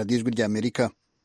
radiyo ijwi ry'amerika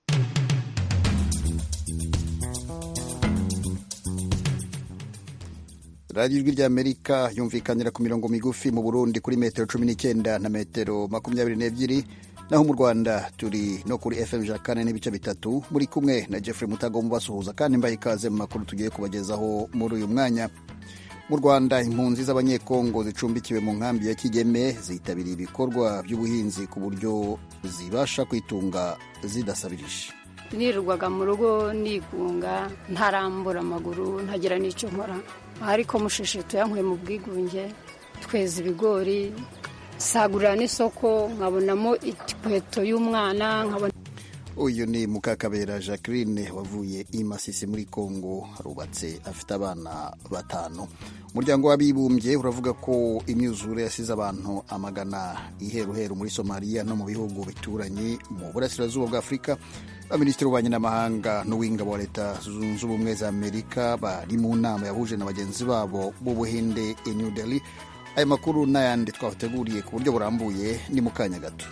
radiyo ijwi ry'amerika yumvikanira ku mirongo migufi mu burundi kuri metero cumi n'icyenda na metero makumyabiri n'ebyiri naho mu rwanda turi no kuri fm ijana kane n'ibice bitatu muri kumwe na jeffrey mutago mubasuhuza kandi mbaye ikaze mu makuru tugiye kubagezaho muri uyu mwanya mu rwanda impunzi z'abanyekongo zicumbikiwe mu nkambi ya kigeme zitabiriye ibikorwa by'ubuhinzi ku buryo zibasha kwitunga zidasabirije nirirwaga mu rugo nigunga ntarambura amaguru ntagira n'icyo nkora ariko mushishe tuyankuye mu bwigunge tweza ibigori sagurira n'isoko nkabonamo inkweto y'umwana nkabona uyu ni mukakabera jacqueline wavuye i masisi muri congo arubatse afite abana batanu umuryango w'abibumbye uravuga ko imyuzure yasize abantu amagana iheruheru muri somaliya no mu bihugu bituranye mu burasirazuba bwa afurika abaminisitiri w'ububanyi n'amahanga n'uw'ingabo wa leta zunze ubumwe za amerika bari mu nama yahuje na bagenzi babo b'ubuhinde i new delhi aya makuru n'ayandi twabateguriye ku buryo burambuye ni mu kanya gato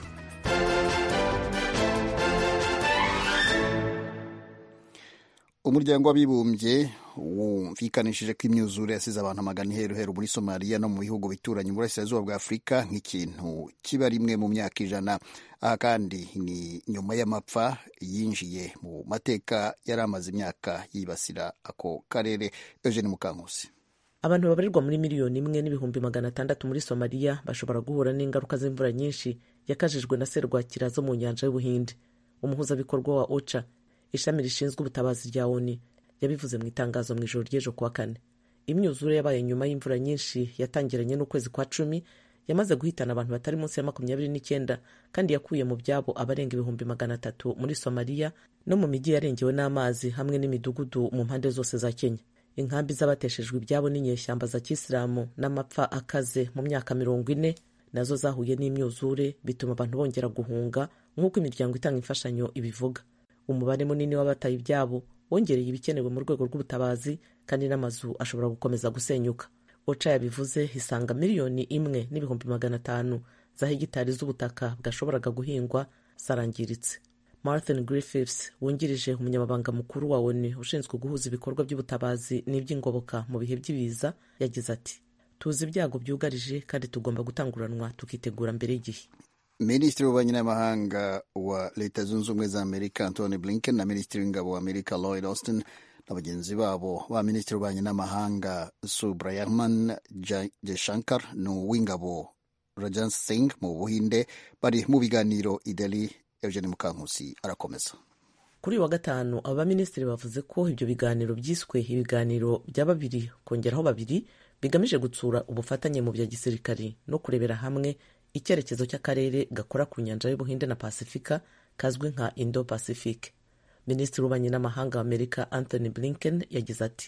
umuryango w'abibumbye wumvikanishije ko imyuzure yasize abantu amagana iheruheru muri somaliya no mu bihugu bituranye mu burasirazuba bwa afurika nk'ikintu kiba rimwe mu myaka ijana aha kandi ni nyuma y'amapfa yinjiye mu mateka yari amaze imyaka yibasira ako karere eugene mukankusi abantu babarirwa muri miliyoni imwe n'ibihumbi magana atandatu muri somaliya bashobora guhura n'ingaruka z'imvura nyinshi yakajijwe na serwakira zo mu nyanja y'ubuhinde umuhuzabikorwa wa oca ishami rishinzwe ubutabazi rya oni yabivuze mu itangazo mu ijoro ry'ejo kuwa kane imyuzure yabaye nyuma y'imvura nyinshi yatangiranye n'ukwezi kwa cumi yamaze guhitana abantu batari munsi ya makumyabiri n'icyenda kandi yakuye mu byabo abarenga ibihumbi magana atatu muri somaliya no mu mijyi yarengewe n'amazi hamwe n'imidugudu mu mpande zose za kenya inkambi z'abateshejwe ibyabo n'inyeshyamba za kisilamu n'amapfa akaze mu myaka mirongo ine nazo zahuye n'imyuzure bituma abantu bongera guhunga nk'uko imiryango itanga imfashanyo ibivuga umubare munini w'abataye ibyabo wongereye ibikenewe mu rwego rw'ubutabazi kandi n'amazu ashobora gukomeza gusenyuka oca yabivuze isanga miliyoni imwe n'ibihumbi magana atanu za hegitari z'ubutaka bwashoboraga guhingwa zarangiritse martin griffiths wungirije umunyamabanga mukuru wa onu ushinzwe guhuza ibikorwa by'ubutabazi n'iby'ingoboka mu bihe by'ibiza yagize ati tuzi ibyago byugarije kandi tugomba gutanguranwa tukitegura mbere y'igihe minisitiri w'ububanyi n'amahanga wa leta zunze ubumwe za amerika antony blinken na minisitiri w'ingabo wa amerika lloyd austin na bagenzi babo ba minisitiri w'ububanyi n'amahanga subrayman jaishankar n'uw'ingabo rajan singh mu buhinde bari mu biganiro i delhi eugene mukankusi arakomeza kuri uyu wa gatanu aba baminisitiri bavuze ko ibyo biganiro byiswe ibiganiro bya babiri kongeraho babiri bigamije gutsura ubufatanye mu bya gisirikari no kurebera hamwe icyerekezo cy'akarere gakora ku nyanja y'ubuhinde na pasifika kazwi nka indo pacific minisitiri w'ububanyi n'amahanga wa amerika anthony blinken yagize ati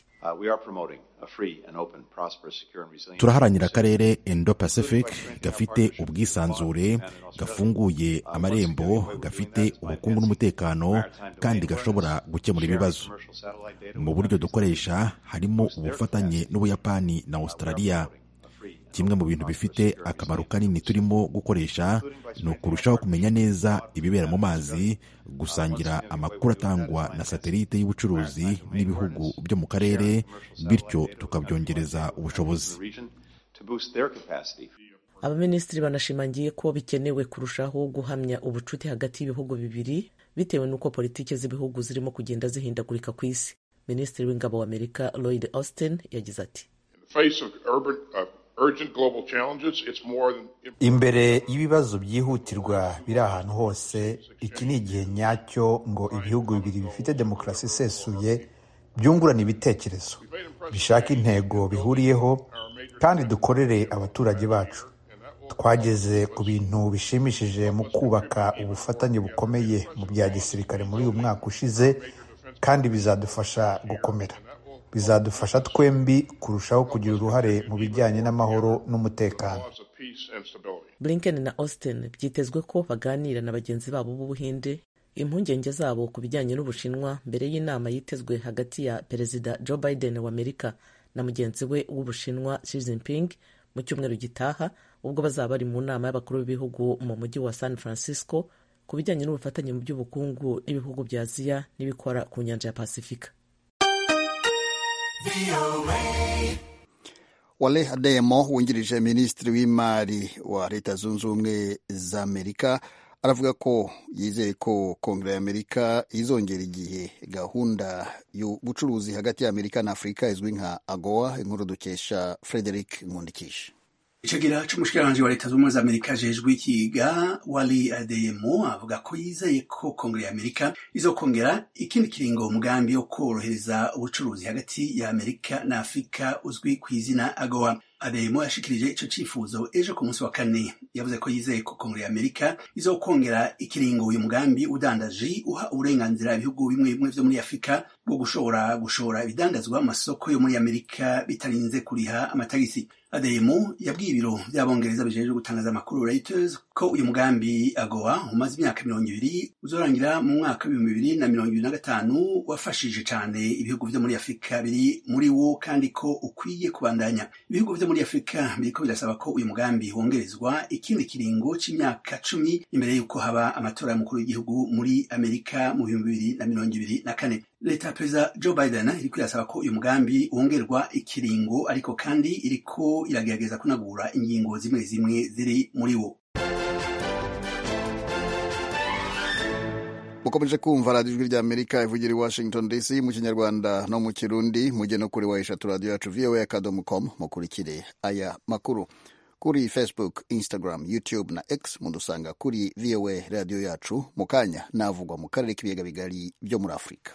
turaharanira akarere indo pacific gafite ubwisanzure gafunguye amarembo gafite ubukungu n'umutekano kandi gashobora gukemura ibibazo mu buryo dukoresha harimo ubufatanye n'ubuyapani na australia kimwe mu bintu bifite akamaro kanini turimo gukoresha ni ukurushaho kumenya neza ibibera mu mazi gusangira amakuru atangwa na satelite y'ubucuruzi n'ibihugu byo mu karere bityo tukabyongereza ubushobozi abaminisitiri banashimangiye ko bikenewe kurushaho guhamya ubucuti hagati y'ibihugu bibiri bitewe n'uko politiki z'ibihugu zirimo kugenda zihindagurika ku isi minisitiri w'ingabo wa amerika lloyd austin yagize ati imbere y'ibibazo byihutirwa biri ahantu hose iki ni igihe nyacyo ngo ibihugu bibiri bifite demokarasi isesuye byungurana ibitekerezo bishaka intego bihuriyeho kandi dukorere abaturage bacu twageze ku bintu bishimishije mu kubaka ubufatanye bukomeye mu bya gisirikare muri uyu mwaka ushize kandi bizadufasha gukomera bizadufasha twembi kurushaho kugira uruhare mu bijyanye n'amahoro n'umutekano blinken na austin byitezwe ko baganira na bagenzi babo b'ubuhinde impungenge zabo ku bijyanye n'ubushinwa mbere y'inama yitezwe hagati ya perezida joe biden wa amerika na mugenzi we w'ubushinwa Xi Jinping mu cyumweru gitaha ubwo bazaba bari mu nama y'abakuru b'ibihugu mu mujyi wa san francisco ku bijyanye n'ubufatanye mu by'ubukungu n'ibihugu bya aziya n'ibikora ku nyanja ya pasifika wale ademo wungirije minisitiri w'imari wa leta zunze ubumwe za amerika aravuga ko yizeye ko kongere ya amerika izongera igihe gahunda y'ubucuruzi hagati ya amerika na afurika izwi nka agowa inkuru dukesha frederic nkundikisha icegera c'umushikiranganji wa leta z'ubumwe za amerika ajejwe ikiga wali adeyemo avuga ko yizeye ko kongere ya amerika izokongera ikindi kiringo umugambi wo korohereza ubucuruzi hagati ya amerika na afurika uzwi ku izina agowa adeyemo yashikirije ico cifuzo ejo ku munsi wa kane yavuze ko yizeye ko kongere ya amerika izokongera ikiringo uyu mugambi udandaji uha uburenganzira ibihugu bimwe bimwe vyo muri afurika bwo gushobora gushora ibidandazwa mu masoko yo muri amerika bitarinze kuriha amatagisi adeyemo yabwiye ibiro vy'abongereza bijejwe gutangaza amakuru reuters ko uyu mugambi agowa umaze imyaka mirongo ibiri uzorangira mu mwaka w'ibihumbi bibiri na mirongo ibiri na gatanu wafashije cane ibihugu vyo muri afurika biri muri wo kandi ko ukwiye kubandanya ibihugu vyo muri afurika biriko birasaba ko uyu mugambi wongerezwa ikindi kiringo c'imyaka cumi imbere y'uko haba amatora y'umukuru w'igihugu muri amerika mu bihumbi bibiri na mirongo ibiri na kane leta ya perezida joe biden iriko irasaba ko uyu mugambi wongerwa ikiringo ariko kandi iriko iragerageza kunagura ingingo zimwe zimwe ziri muri wo mukomeje kumva radiyo ijwi rya amerika ivugira i washington dc mu kinyarwanda no mu kirundi mujye no kuri wa eshatu radiyo yacu voa akadomo com mukurikire aya makuru kuri facebook instagram youtube na x mudusanga kuri voa radiyo yacu mu kanya navugwa mu karere k'ibiyaga bigari byo muri afurika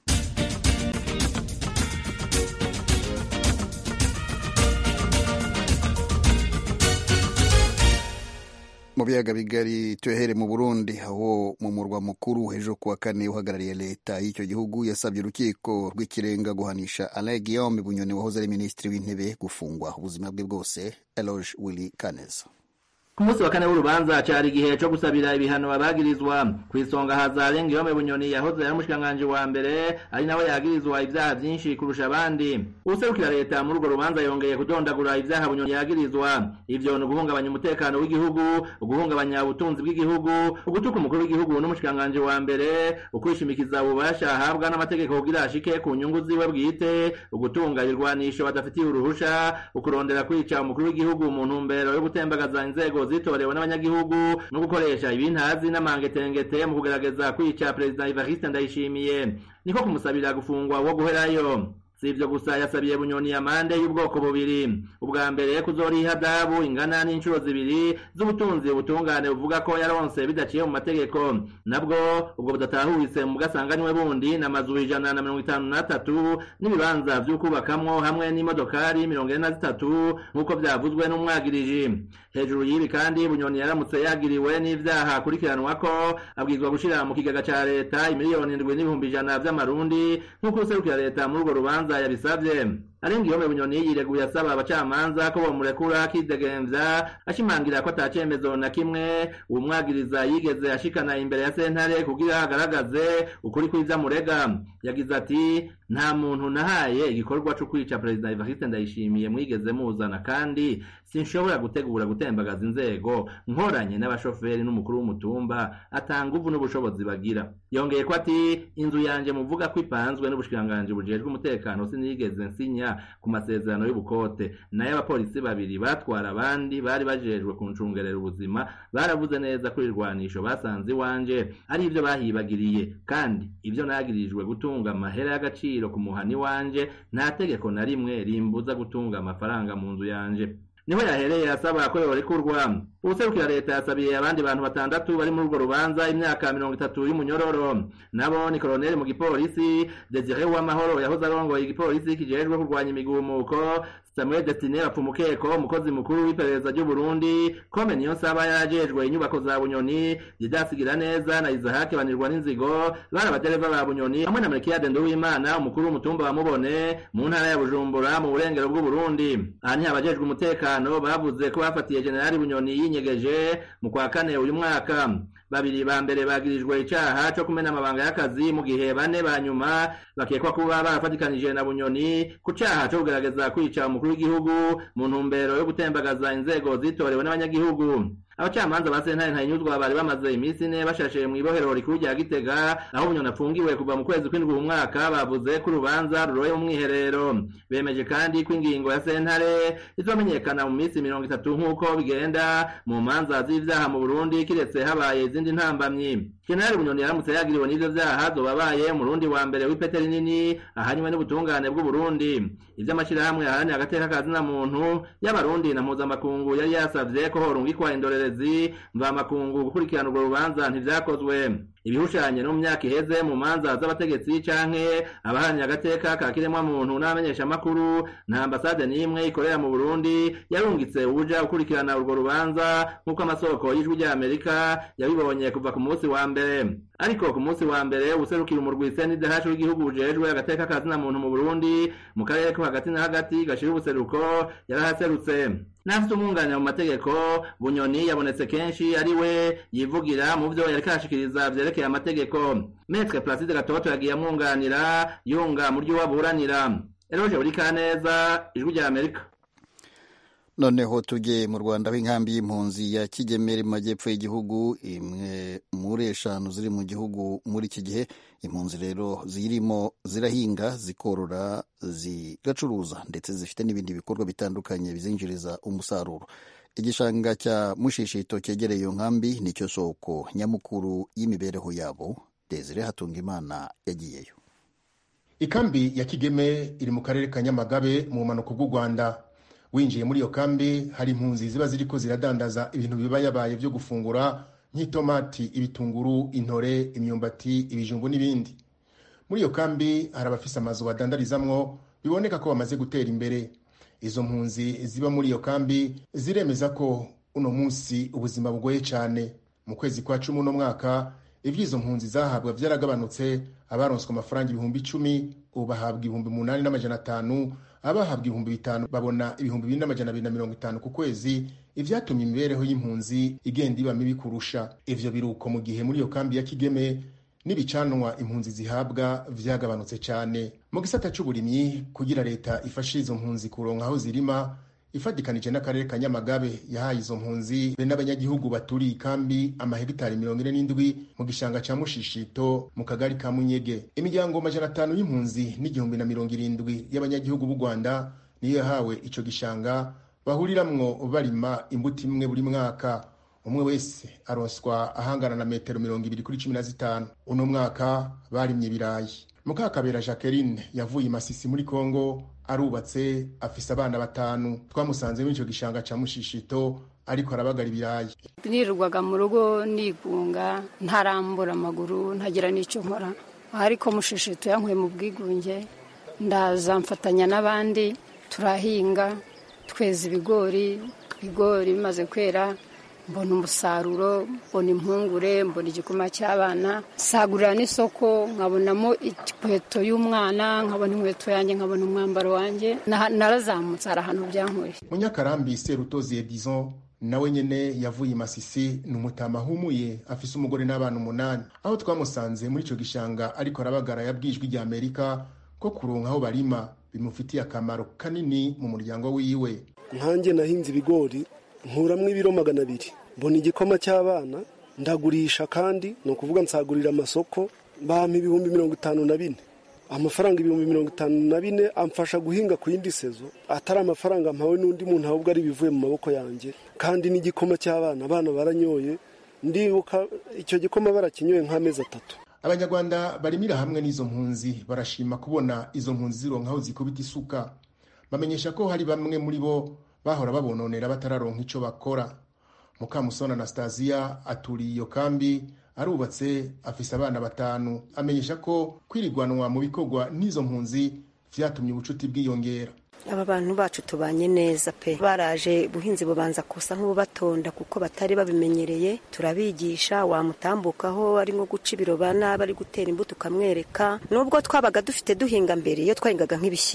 mu biyaga bigari tuyahere mu burundi aho mu murwa mukuru ejo kuwa kane uhagarariye leta y'icyo gihugu yasabye urukiko rw'ikirenga guhanisha alain guillaume bunyoni wahoze ari minisitiri w'intebe gufungwa ubuzima bwe bwose eloge willy kaneza ku munsi wa kane w'urubanza cari igihe co gusabira ibihano abagirizwa kw'isonga haza Alain Guillaume Bunyoni yahoze ari umushikiranganji wa mbere ari nawe yagirizwa ivyaha vyinshi kurusha abandi uwuserukira leta muri urwo rubanza yongeye kudondagura ivyaha Bunyoni yagirizwa ivyo ni uguhungabanya umutekano w'igihugu uguhungabanya ubutunzi bw'igihugu ugutuka umukuru w'igihugu n'umushikiranganji wa mbere ukwishimikiza ububasha ahabwa n'amategeko kugira ashike ku nyungu ziwe bwite ugutunga ibirwanisho badafitiye uruhusha ukurondera kwica umukuru w'igihugu mu ntumbero yo gutembagaza inzego zitorewe n'abanyagihugu no gukoresha ibintazi n'amangetengete mu kugerageza kwica perezida Evariste Ndayishimiye niko kumusabira gufungwa wo guherayo si ivyo gusa yasabiye bunyoni amande y'ubwoko bubiri ubwa mbere kuzoriha adabu ingana n'inshuro zibiri z'ubutunzi ubutungane buvuga ko yaronse bidaciye mu mategeko nabwo ubwo budatahuritse mu bwasanganiwe bundi n'amazu ijana na mirongo itanu n'atatu n'ibibanza vy'ukubakamwo hamwe n'imodokari mirongo ine na zitatu nk'uko vyavuzwe n'umwagiriji hejuru y'ibi kandi bunyoni yaramutse yagiriwe n'ivyaha akurikiranwako abwirizwa gushira mu kigega ca leta imiliyoni indwi n'ibihumbi ijana vy'amarundi nk'uko userukira leta muri urwo rubanza yabisavye Alain Guillaume Bunyoni yireguye asaba abacamanza ko bomurekura akidegemvya ashimangira ko atacemezo na kimwe umwagiriza yigeze ashikana imbere ya sentare kugira agaragaze ukuri kw'ivyamurega yagize ati nta muntu nahaye igikorwa co kwica perezida Evariste Ndayishimiye mwigeze muzana kandi sinshobora gutegura gutembagaza inzego nkoranye n'abashoferi n'umukuru w'umutumba atanga uvu n'ubushobozi bagira yongeye ko ati inzu yanje muvuga ko ipanzwe n'ubushikiranganji bujejwe umutekano sinigeze nsinya ku masezerano y'ubukote nayo abapolisi babiri batwara abandi bari bajejwe kuncungerera ubuzima baravuze neza ko irwanisho basanze iwanje ari ivyo bahibagiriye kandi ivyo nagirijwe gutunga amahera y'agaciro ku muhani wanje nta tegeko na rimwe rimbuza gutunga amafaranga mu nzu yanje niho yahereye asaba ko yorekurwa ubuserukira leta yasabiye abandi bantu batandatu bari muri urwo rubanza imyaka mirongo itatu y'umunyororo nabo ni koloneli mu gipolisi desire w'amahoro yahoze arongoye igipolisi kijejwe kurwanya imigumuko samuel destine bapfumukeko umukozi mukuru w'iperereza ry'u burundi kome niyo nsaba yarajejwe inyubako za bunyoni didasigira neza na izahake banirwa n'inzigo bari abadereva ba bunyoni hamwe na melkiyade nduwimana umukuru w'umutumba wa mubone mu ntara ya bujumbura mu burengero bw'uburundi aha niho abajejwe umutekano bavuze ko bafatiye generali bunyoni yinyegeje mu kwa kane uyu mwaka babiri ba mbere bagirijwe icaha co kumena amabanga y'akazi mu gihe bane ba nyuma bakekwa kuba barafatikanije na bunyoni ku caha co kugerageza kwica umukuru w'igihugu mu ntumbero yo gutembagaza inzego zitorewe n'abanyagihugu abacamanza ba sentare ntayinyuzwa bari bamaze iminsi ine bashashe mu ibohero rikuru rya gitega aho bunyoni apfungiwe kuva mu kwezi kw'indwi mu mwaka bavuze ko urubanza ruroye mu mwiherero bemeje kandi ko ingingo ya sentare izomenyekana mu minsi mirongo itatu nk'uko bigenda mu manza z'ivyaha mu burundi kiretse habaye izindi ntambamyi jenerali bunyoni yaramutse yagiriwe n'ivyo vyaha zobabaye umurundi wa mbere w'ipete rinini ahanywe n'ubutungane bw'uburundi ivy'amashirahamwe aharanira agateka ka zina muntu y'abarundi na mpuzamakungu yari yasavye ko horungikwa indorerezi mvamakungu gukurikirana urwo rubanza ntivyakozwe ibihushanye no mu myaka iheze mu manza z'abategetsi canke abaharanira agateka ka kiremwamuntu n'abamenyeshamakuru nta ambasade n'imwe ikorera mu burundi yarungitse uja gukurikirana urwo rubanza nk'uko amasoko y'ijwi rya amerika yabibonye kuva ku munsi wa mbere ariko ku munsi wa mbere userukira umurwi sndh w'igihugu ujejwe agateka ka zina muntu mu burundi mu karere ko hagati na hagati gashira ubuseruko yarahaserutse n'afite umwunganira mu mategeko bunyoni yabonetse kenshi ari we yivugira mu vyo yariko arashikiriza vyerekeye amategeko metre placide gatoto yagiye amwunganira yunga mu ryo waburanira eroje buri kaneza ijwi rya amerika noneho tujye mu rwanda aho inkambi y'impunzi ya kigemera mu majyepfo y'igihugu imwe muri eshanu ziri mu gihugu muri iki gihe impunzi rero zirimo zirahinga zikorora zigacuruza ndetse zifite n'ibindi bikorwa bitandukanye bizinjiriza umusaruro igishanga cya mushishito cyegereye iyo nkambi nicyo soko nyamukuru y'imibereho yabo desire hatungimana yagiyeyo ikambi ya kigeme iri mu karere ka nyamagabe mu bumanuko bw'u rwanda winjiye muri iyo kambi hari impunzi ziba ziriko ziradandaza ibintu biba yabaye byo gufungura nk'itomati ibitunguru intore imyumbati ibijumbu n'ibindi muri iyo kambi hari abafise amazu badandarizamwo biboneka ko bamaze gutera imbere izo mpunzi ziba muri iyo kambi ziremeza ko uno munsi ubuzima bugoye cyane mu kwezi kwa cumi uno mwaka ivy'izo mpunzi zahabwa vyaragabanutse abaronswe amafaranga ibihumbi icumi ubu bahabwa ibihumbi umunani n'amajana atanu abahabwa ibihumbi bitanu babona ibihumbi bine n'amajana abiri na mirongo itanu ku kwezi ivyatumye imibereho y'impunzi igenda iba mibi kurusha ivyo biruko mu gihe muri iyo kambi ya kigeme n'ibicanwa impunzi zihabwa vyagabanutse cyane mu gisata c'uburimyi kugira leta ifashe izo mpunzi kuronka aho zirima ifatikanije n'akarere ka nyamagabe yahaye izo mpunzi be n'abanyagihugu baturiye ikambi amahegitari mirongo ine n'indwi mu gishanga ca mushishito mu kagari ka munyege imiryango majana atanu y'impunzi n'igihumbi na mirongo irindwi y'abanyagihugu b'u rwanda niyo yahawe ico gishanga bahuriramwo barima imbuto imwe buri mwaka umwe wese aronswa ahangana na metero mirongo ibiri kuri cumi na zitanu uno mwaka barimye ibirayi mukakabera jacqueline yavuye imasisi muri congo arubatse afise abana batanu twamusanze muri ico gishanga ca mushishito ariko arabagara ibirayi nirirwaga mu rugo nigunga ntarambura amaguru ntagira n'icyo nkora ariko mushishito yankuye mu bwigunge ndaza mfatanya n'abandi turahinga tweza ibigori ibigori bimaze kwera mbona umusaruro mbona impungure mbona igikoma cy'abana sagurira n'isoko nkabonamo inkweto y'umwana nkabona inkweto yanjye nkabona umwambaro wanjye narazamutse hari ahantu byankuye munyakarambi serutozi edison nawe nyene yavuye imasisi ni umutama ahumuye afise umugore n'abana umunani aho twamusanze muri ico gishanga ariko arabagara yabwijwe rya amerika ko kuronka aho barima bimufitiye akamaro kanini mu muryango wiwe nkanjye nahinze ibigori nkuramwo ibiro magana abiri mbona igikoma cy'abana ndagurisha kandi ni ukuvuga nsagurira amasoko bampa ibihumbi mirongo itanu na bine amafaranga ibihumbi mirongo itanu na bine amfasha guhinga ku yindi sezo atari amafaranga mpawe n'undi muntu ahubwo ari ibivuye mu maboko yanjye kandi n'igikoma cy'abana abana baranyoye ndibuka icyo gikoma barakinyoye nk'amezi atatu abanyarwanda barimira hamwe n'izo mpunzi barashima kubona izo mpunzi zironka aho zikubita isuka bamenyesha ko hari bamwe muri bo bahora babononera batararonka icyo bakora mukamusoni anastasia aturiye iyo kambi arubatse afise abana batanu amenyesha ko kwirigwanwa mu bikorwa n'izo mpunzi vyatumye ubucuti bwiyongera aba bantu bacu tubanye neza pe baraje buhinzi bubanza kusa nk'ububatonda kuko batari babimenyereye turabigisha wamutambukaho ari nko guca ibirobana bari gutera imbuto ukamwereka nubwo twabaga dufite duhinga mbere iyo twahingaga nk'ibishyimbo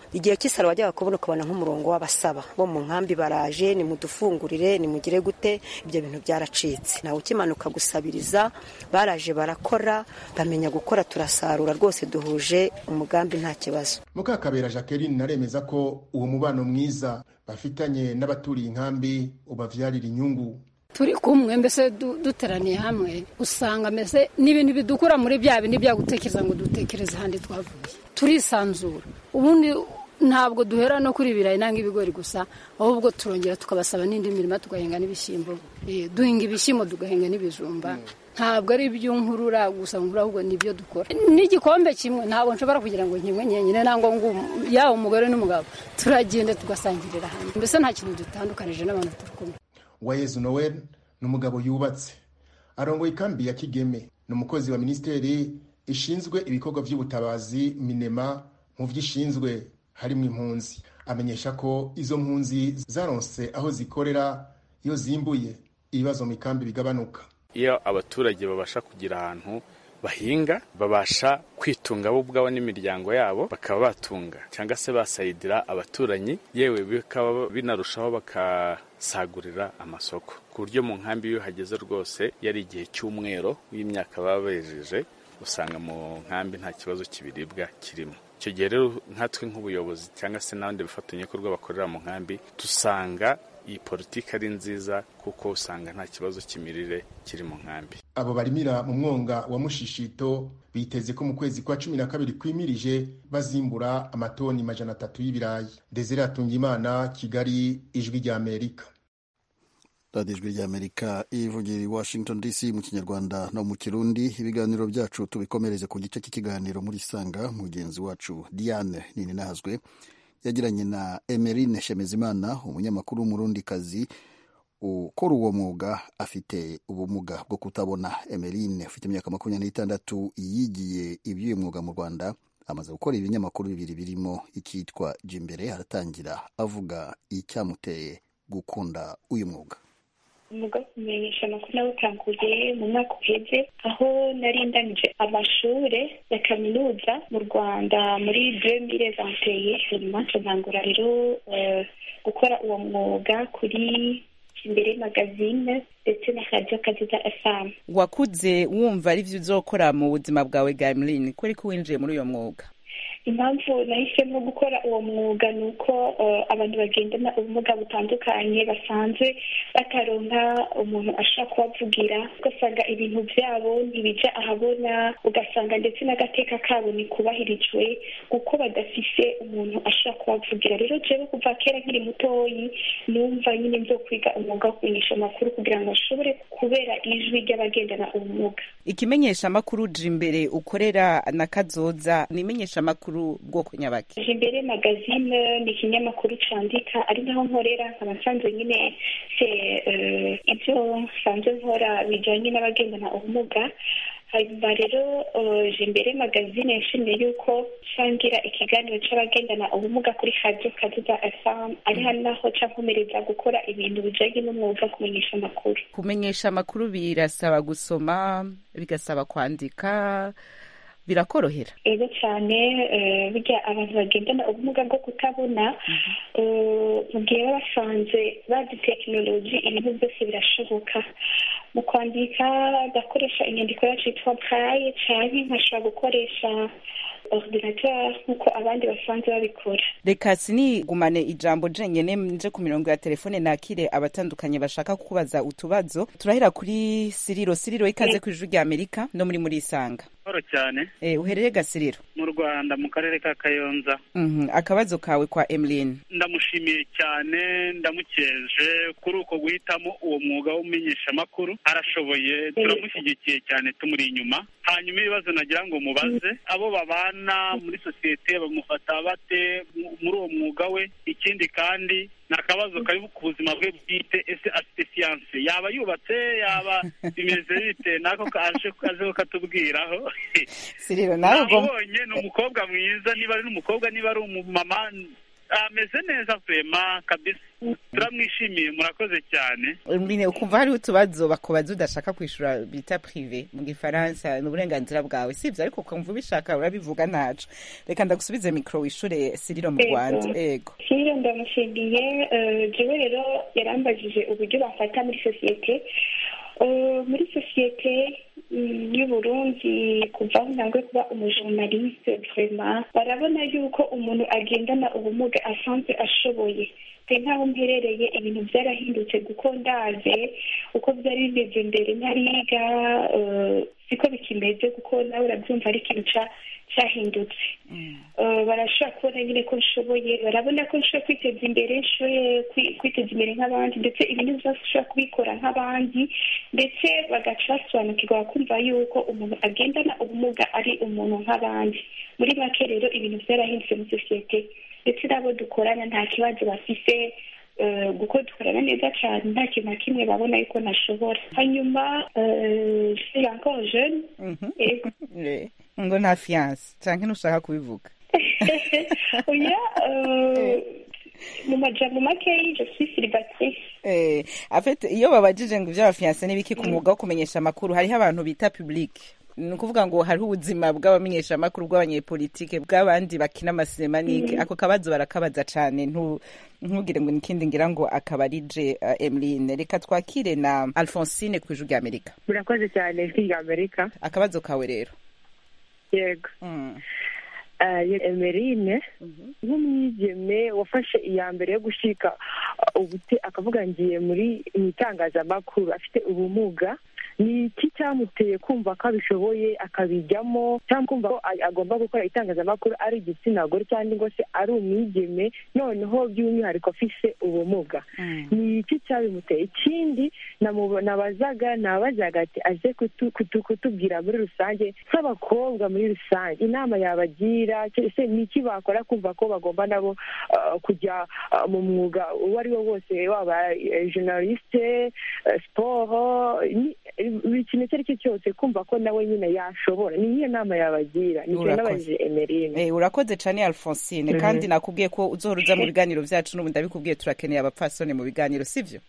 igihe cy'isaro wajyaga kubona ukabona nk'umurongo w'abasaba bo mu nkambi baraje nimudufungurire nimugire gute ibyo bintu byaracitse nawe ukimanuka gusabiriza baraje barakora bamenya gukora turasarura rwose duhuje umugambi nta kibazo mukakabera jacqueline naremeza ko uwo mubano mwiza bafitanye n'abaturiye inkambi ubavyarira inyungu turi kumwe mbese duteraniye hamwe usanga mbese n'ibintu bidukura muri bya bindi bya gutekereza ngo dutekereze ahandi twavuye turisanzura ubundi ntabwo duhera no kuri ibirayi nanga ibigori gusa ahubwo turongera tukabasaba n'indi mirima tugahinga n'ibishyimbo duhinga ibishyimbo tugahinga n'ibijumba ntabwo ari iby'unkurura gusa nkura ahubwo nibyo dukora n'igikombe kimwe ntabwo nshobora kugira ngo nkimwe nyenyine nangwa ngo yaba umugore n'umugabo turagenda tugasangirira hamwe mbese nta kintu dutandukanije n'abantu turi kumwe wayezu noel ni umugabo yubatse arongoye ikambi ya kigeme ni umukozi wa minisiteri ishinzwe ibikorwa by'ubutabazi minema mu byo ishinzwe harimo impunzi amenyesha ko izo mpunzi zaronse aho zikorera iyo zimbuye ibibazo mu ikambi bigabanuka iyo abaturage babasha kugira ahantu bahinga babasha kwitunga bo ubwabo n'imiryango yabo bakaba batunga cyangwa se basayidira abaturanyi yewe bikaba binarushaho bakasagurira amasoko ku buryo mu nkambi iyo hageze rwose yari igihe cy'umwero w'imyaka baba bejeje usanga mu nkambi nta kibazo cy'ibiribwa kirimo icyo gihe rero nkatwe nk'ubuyobozi cyangwa se n'abandi bafatanyabikorwa bakorera mu nkambi dusanga iyi politiki ari nziza kuko usanga nta kibazo cy'imirire kiri mu nkambi abo barimira mu mwonga wa mushishito biteze ko mu kwezi kwa cumi na kabiri kwimirije bazimbura amatoni majana atatu y'ibirayi desire atungimana kigali ijwi rya amerika radiyo ijwi rya amerika ivugira i washington dc mu kinyarwanda no mu kirundi ibiganiro byacu tubikomereze ku gice cy'ikiganiro muri sanga mugenzi wacu diane ninahazwe yagiranye na emerine shemezimana umunyamakuru w'umurundikazi ukora uwo mwuga afite ubumuga bwo kutabona emerine ufite imyaka makumyabiri n'itandatu yigiye iby'uyu mwuga mu rwanda amaze gukora ibinyamakuru bibiri birimo icyitwa jimbere aratangira avuga icyamuteye gukunda uyu mwuga umwuga wo kumenyesha amakuru nawutanguye mu mwaka uheze aho nari ndangije amashuri ya kaminuza mu rwanda muri demire vanteye nyuma ntangura rero gukora uwo mwuga kuri imbere magazine ndetse na radiyo kaziza efamu wakuze wumva ari byo uzokora mu buzima bwawe bwa emeline ko ariko winjiye muri uyo mwuga impamvu nahisemo gukora uwo mwuga ni uko abantu bagendana ubumuga butandukanye basanzwe bataronka umuntu ashobora kubavugira ugasanga ibintu byabo ntibijya ahabona ugasanga ndetse n'agateka kabo ntikubahirijwe kuko badafise umuntu ashobora kubavugira rero jewe kuva kera nkiri mutoyi numva nyine nzo kwiga umwuga wo kumenyesha amakuru kugira ngo ashobore kubera ijwi ry'abagendana ubumuga ikimenyesha amakuru uje imbere ukorera na kazoza ni imenyesha amakuru bwoko nyabaki imbere magazine ni ikinyamakuru candika ari naho nkorera nkaba nsanzwe nyine se ibyo nsanzwe nkora bijyanye n'abagendana ubumuga hanyuma rero imbere magazine yashimiye yuko nsangira ikiganiro cy'abagendana ubumuga kuri radiyo kaduda efamu ari hano naho nkomereza gukora ibintu bijyanye n'umwuga wo kumenyesha amakuru kumenyesha amakuru birasaba gusoma bigasaba kwandika birakorohera ego cyane burya abantu bagendana ubumuga bwo kutabona mu gihe baba basanze bazi tekinoloji ibintu byose birashoboka mu kwandika gakoresha inyandiko yacu yitwa braille cyane nkashobora gukoresha ordinateur nk'uko abandi basanzwe babikora reka sinigumane ijambo jenyine nje ku mirongo ya telefone nakire abatandukanye bashaka kukubaza utubazo turahera kuri siriro siriro ikaze ku ijwi rya amerika no muri muri isanga Mahoro cyane eh uhereye gasiriro mu Rwanda mu karere ka Kayonza mhm akabazo kawe kwa Emeline ndamushimiye cyane ndamukeje kuri uko guhitamo uwo mwuga w'umenyesha amakuru arashoboye turamushyigikiye cyane tumuri inyuma hanyuma ibibazo nagira ngo mubaze abo babana muri sosiyete bamufata bate muri uwo mwuga we ikindi kandi ni akabazo kari ku buzima bwe bwite ese afite siyanse yaba yubatse yaba bimeze bite nako kaje kazeho katubwiraho siriro nawe ubwo nabonye ni umukobwa mwiza niba ari n'umukobwa niba ari umumama ameze neza vema kabisa turamwishimiye murakoze cyane Mine ukumva hariho utubazo bakubaza udashaka kwishura bita prive mu gifaransa ni uburenganzira bwawe sivyo ariko ukumva ubishaka urabivuga ntaco reka ndagusubize mikro wishure siriro mu Ego. rwanda ego Siriro ndamushimiye eh, jewe rero yarambajije uburyo bafata muri sosiyete Eh, muri sosiyete mm, y'uburundi kuva aho ntangwe kuba umujournaliste vraiment barabona yuko umuntu agendana ubumuga asanzwe ashoboye pe nk'aho mperereye ibintu byarahindutse kuko ndaze uko byari bimeze mbere ntariga eh, siko bikimeze kuko nawe urabyumva ari ikintu ca- cyahindutse Eh, barashobora kubona nyine ko nshoboye barabona ko nshobora kwiteza imbere nshoboye kwi- kwiteza imbere nk'abandi ndetse ibintu byose ushobora kubikora nk'abandi ndetse bagaca basobanukirwa kumva yuko umuntu agendana ubumuga ari umuntu nk'abandi muri make rero ibintu byarahindutse muri sosiyete ndetse n'abo dukorana nta kibazo bafise eh, kuko dukorana neza cyane nta kintu na kimwe babona yuko nashobora hanyuma eh, je suis encore jeune ego Eh, ngo nta fiance canke ntushaka kubivuga oya eh, mu majambo makeyi je suis célibataire Eh, afite iyo babajije ngo ivy'abafiance n'ibiki ku mwuga wo kumenyesha amakuru hariho abantu bita public ni ukuvuga ngo hariho ubuzima bw'abamenyesha amakuru bw'abanyepolitike bw'abandi bakina amasinema n'iki Mm. ako kabazo barakabaza cane ntu- ntugire ngo nikindi ngira ngo akaba ari je uh, emeline reka twakire na alphonsine ku ijwi rya amerika murakoze cyane ijwi rya amerika akabazo kawe rero yego Eh, ye- emerine nk'umwigeme wafashe iya mbere yo gushika uh, ubute akavuga ngiye muri mu itangazamakuru afite ubumuga ni iki cyamuteye kumva ko abishoboye akabijyamo cyangwa kumva ko a- agomba gukora itangazamakuru ari igitsina gore cyangwa ngo se ari umwigeme noneho by'umwihariko afise ubumuga ni iki cyabimuteye ikindi namubo- nabazaga nabazaga ati aje kutu- kutu- kutubwira muri rusange nk'abakobwa muri rusange inama yabagira cy- se ni iki bakora kumva ko bagomba nabo uh, kujya uh, mu mwuga uwo ari wo wose waba eh, journaliste eh, siporo ni- buri kintu icyo ari cyo cyose kumva ko nawe nyine yashobora ni iyihe nama yabagira nicyo Urakoze. nabajije emerine Eh, urakoze cane alphonsine Mhm. kandi nakubwiye ko uzohora uza mu biganiro vyacu n'ubu ndabikubwiye turakeneye abapfasoni mu biganiro sivyo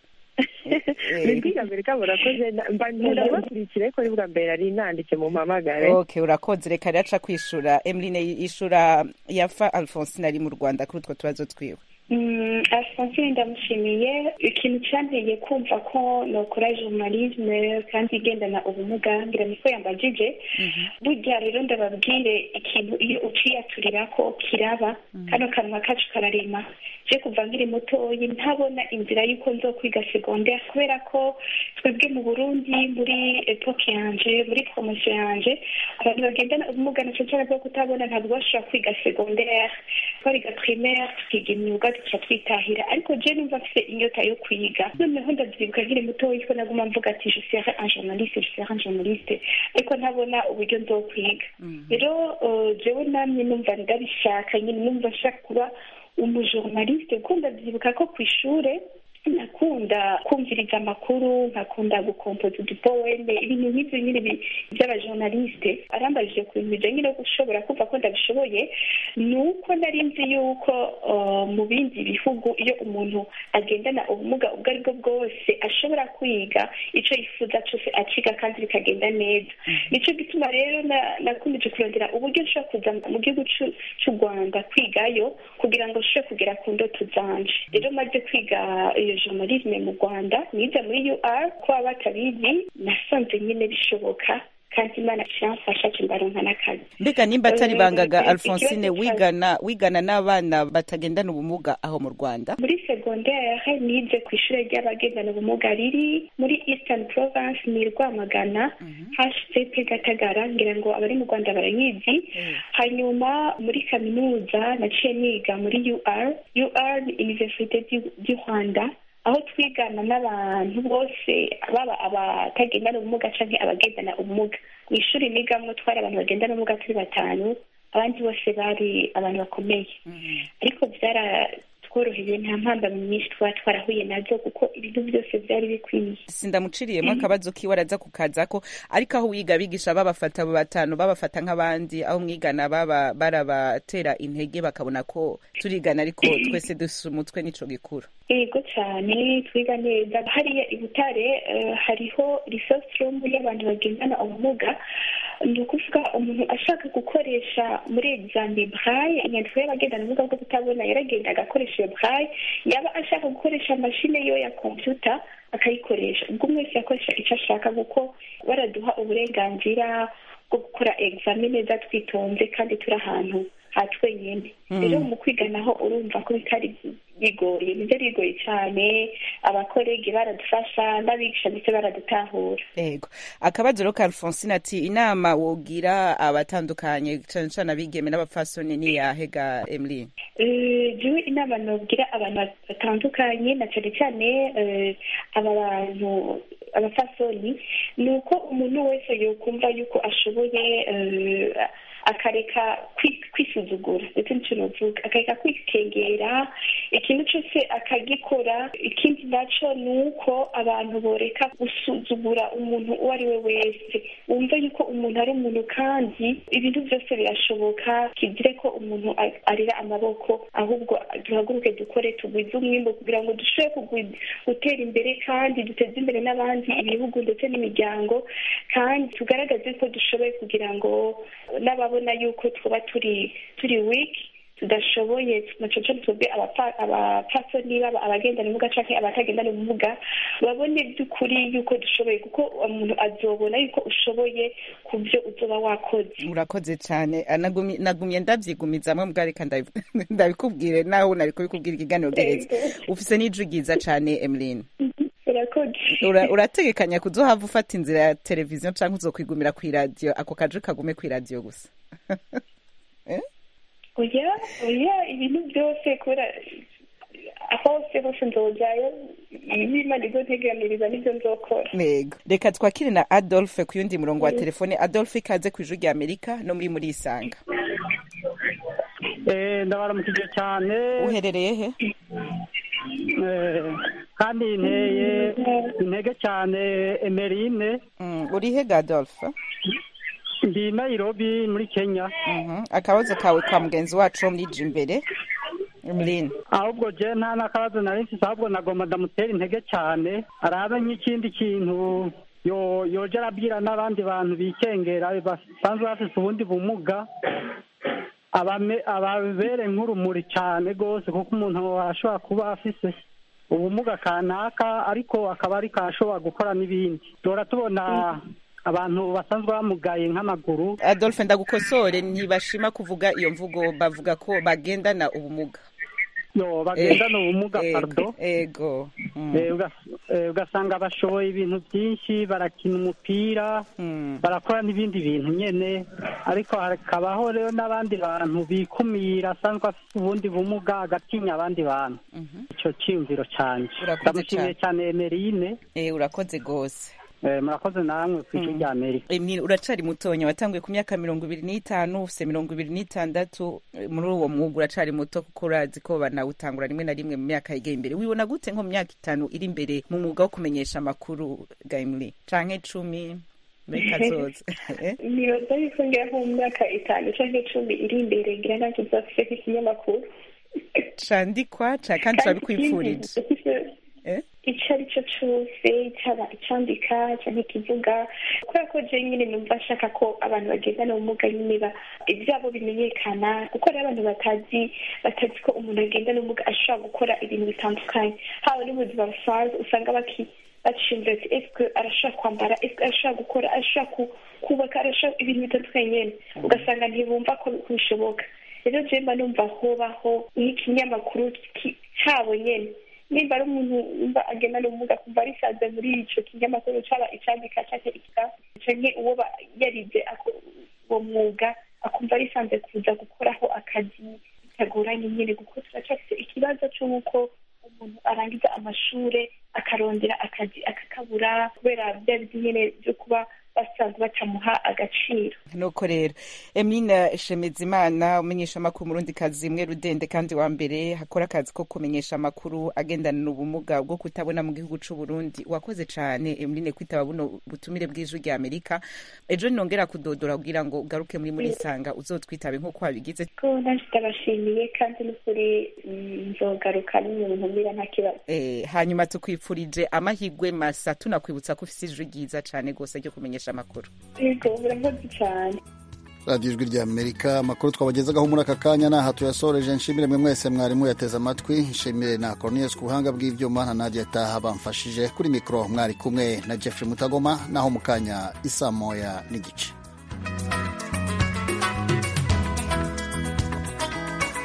ni ijwi rya amerika murakoze na- mba nkunda kubakurikira ariko ni bwa mbere nari nanditse mu mpamagare okay urakoze reka rero aca kwishura emeline yishura yafa alphonsine ari mu rwanda kuri utwo tubazo twiwe Mm, Alphonsine ndamushimiye ikintu cyanteye kumva ko nokora journalisme kandi igendana ubumuga ngira niko yambajije burya rero ndababwire ikintu iyo uciyaturira ko kiraba kano kanwa kacu kararema je kuva nkiri mutoyi ntabona inzira y'uko nzokwiga secondaire kubera ko twebwe mu burundi muri epoke yanje muri promotion yanje abantu bagendana ubumuga naco cyane bwo kutabona ntabwo bashobora kwiga secondaire twariga primaire tukiga imyuga tuca twitahira ariko je numva mfise inyota yo kwiga noneho ndavyibuka nkiri mutoyi ko naguma mvuga ati je serai un journaliste je serai un journaliste ariko ntabona uburyo nzokwiga rero eh, jewe namye numva ndabishaka nyine numva nshaka kuba umujournaliste kuko ndavyibuka ko kw'ishure nakunda kumviriza amakuru nkakunda gukompoza udupoeme ibintu nk'ivyo nyine bi- by'abajournaliste arambajije ku bintu bijanye no gushobora kumva ko ndabishoboye ni uko nari nzi yuko uh, mu bindi bihugu iyo umuntu agendana ubumuga ubwo ari bwo bwose ashobora kwiga ico yifuza cose akiga kandi bikagenda neza nico gituma rero na- nakomeje kurondera uburyo nshobora kuza mu gihugu c'u- c'u rwanda kwigayo kugira ngo nshobore kugera ku ndoto zanje rero maze kwiga iyo journalisme mu rwanda nize muri ur ko baba batabizi nasanze nyine bishoboka kandi imana kiramfasha kimbaronka n'akazi mbega nimba atari Eh, bangaga ikibazo alphonsine cya- wigana wigana n'abana batagendana ubumuga aho mu rwanda muri secondaire nize ku ishuri ry'abagendana ubumuga riri muri eastern province ni rwamagana hcp gatagara ngira ngo abari mu rwanda barayizi hanyuma muri kaminuza naciye niga muri ur ur ni universite du- du rwanda aho twigana n'abantu bose baba abatagendana ubumuga canke abagendana ubumuga mu ishuri nigamwo twari abantu bagendana ubumuga turi batanu abandi bose bari abantu bakomeye ariko byara byaratworoheye nta mpambamyi nyinshi twaba twarahuye nazo kuko ibintu byose byari bikwiye sindamuciriyemo akabazo kiwe araza kukazako ariko aho wiga abigisha babafata abo batanu babafata nk'abandi aho mwigana baba barabatera intege bakabona ko turigana ariko twese dusa umutwe n'ico gikuru yego cyane twiga neza hariya i butare eh, hariho resource room y'abantu bagendana ubumuga ni ukuvuga umuntu ashaka gukoresha muri examen braille inyandiko y'abagendana ubumuga bwo kutabona yaragenda agakoresha iyo braille yaba ashaka gukoresha mashine yo ya computer akayikoresha ubwo umwe wese yakoresha icyo ashaka kuko baraduha uburenganzira bwo gukora examen neza twitonze kandi turi ahantu ha twenyine Mm. rero mu kwiga naho urumva ko bitari bigoye nibyo bigoye cyane abakorege baradufasha n'abigisha ndetse baradutahura yego akabazo rero ka alphonsine ati inama wogira abatandukanye cane cane abigeme n'abapfasoni ni yahe ga emeline Eh, jewe inama nobwira abantu batandukanye na cyane cyane eh, aba bantu abafasoni ni uko umuntu wese yokumva yuko ashoboye eh, akareka kwi- kwisuzugura ndetse n'icyo novuga akareka kwikengera ikintu cyose akagikora ikindi naco ni uko abantu boreka gusuzugura umuntu uwo ari we wese wumva yuko umuntu ari umuntu kandi ibintu byose birashoboka kigire ko umuntu a- arira amaboko ahubwo duhaguruke dukore tugwize umwimbo kugira ngo dushobore kugwi- gutera imbere kandi duteze imbere n'abandi ibihugu ndetse n'imiryango kandi tugaragaze ko dushoboye kugira ngo n'ababona yuko twaba turi turi wiki tudashoboye naco co twebwe abapfa- abapfasoni baba abagendana ubumuga canke abatagendana ubumuga babone by'ukuri yuko dushoboye kuko umuntu azobona yuko ushoboye ku byo uzoba wakoze urakoze cyane Ah, nagumye nagumye ndavyigumizamwe mbwa reka ndabi- ndabikubwire nawe nari kubikubwira ikiganiro gereza ufise n'ijwi ryiza cane emeline urakoze Ura- urategekanya kuzohava ufata inzira ya televiziyo canke uzokwigumira kw'iradiyo ako kajwi kagume kw'iradiyo gusa oya oya ibintu byose kubera hose hose nzojayo ibimana izonteganiriza nibyo nzokora Yego. reka twakire na adolphe ku yundi murongo wa telefone adolphe ikaze ku ijwi rya amerika no muri muri isanga Eh, ndabaramukije cyane uherereye he Eh, kandi nteye intege cyane emerine uri he ga adolphe ndi nairobi muri kenya akabazo kawe ka mugenzi wacu wo muri imbere emeline ahubwo je nta n'akabazo nari mfise ahubwo nagomba ndamutera intege cyane arabe nk'ikindi kintu yo yoja arabwira n'abandi bantu bikengera basanzwe bafise ubundi bumuga abame- ababere nk'urumuri cyane rwose kuko umuntu ashobora kuba afise ubumuga kanaka ariko akaba ariko ashobora gukora n'ibindi duhora tubona abantu basanzwe bamugaye nk'amaguru adolphe ndagukosore ntibashima kuvuga iyo mvugo bavuga ko bagendana ubumuga yo bagendana ubumuga Ego, pardo ego Mm. Eh, ugas- eh, ugasanga bashoboye ibintu byinshi barakina umupira barakora n'ibindi bintu nyene ariko hakabaho rero n'abandi bantu bikumira asanzwe afite ubundi bumuga agatinya abandi bantu ico ciyumviro canje Urakoze ndamushimiye cyane emerine Eh, urakoze rwose Eh, murakoze namwe ku ijwi rya amerika Emile uracari mutonya watanguye ku myaka mirongo ibiri n'itanu ufise mirongo ibiri n'itandatu Eh, muri uwo mwuga uracari muto kuko urazi ko banawutangura rimwe na rimwe mu myaka yegeye imbere wibona gute nko mu myaka itanu iri imbere mu mwuga wo kumenyesha amakuru ga Emile canke cumi muri kazoza Eh? nibaza yuko ngira nko mu myaka itanu canke icumi iri imbere ngira ntacyo nzafise nk'ikinyamakuru candikwa ca kandi turabikwipfurije icyo ari cyo cyose cyaba icyandika cyangwa ikivuga kubera ko je nyine numva nshaka ko abantu bagendana ubumuga nyine ba- ibyabo bimenyekana kuko hariho abantu batazi batazi ko umuntu agendana ubumuga ashobora gukora ibintu bitandukanye haba no mu buzima busanzwe usanga baki bacimba ati esike arashobora kwambara esike arashobora gukora arashobora ku- kubaka arashobora ibintu bitandukanye nyine ugasanga ntibumva ko bishoboka rero je mba numva hobaho nk'ikinyamakuru ki- cyabo nyene nimba ari umuntu wumva agendana ubumuga kumva arisanze muri ico kinyamakuru caba icandika canke ikiga canke uwo ba- yarize ako- uwo mwuga akumva arisanze kuza gukoraho akazi bitagoranye nyene kuko turacafise ikibazo c'uko umuntu arangiza amashure akarondera akazi akakabura kubera bya biti nyene vyo kuba basa basanzwe batamuha agaciro nuko rero emine shemezimana umenyesha amakuru murundi kazi imwe rudende kandi wa mbere hakora akazi ko kumenyesha amakuru agendana ubumuga bwo kutabona mu gihugu c'u Burundi wakoze cane emine kwitaba buno butumire bw'ijwi rya amerika ejo nongera kudodora kugira ngo ugaruke muri muri sanga uzotwitabe nk'uko wabigize ko nanjye ndabashimiye kandi n'ukuri nzogaruka n'umuntu mbira nta kibazo eh, hanyuma tukwifurije amahigwe masa tunakwibutsa ko ufise ijwi ryiza cane gose ryo kumenyesha amakuru yego murakoze cyane radiyo ijwi rya amerika amakuru twabagezagaho muri aka kanya ni aha tuyasoreje nshimire mwe mwese mwarimu yateze amatwi nshimire na cornelius ku buhanga bw'ibyuma na nadia taha bamfashije kuri mikoro mwari kumwe na jeffrey mutagoma naho mu kanya isa moya n'igice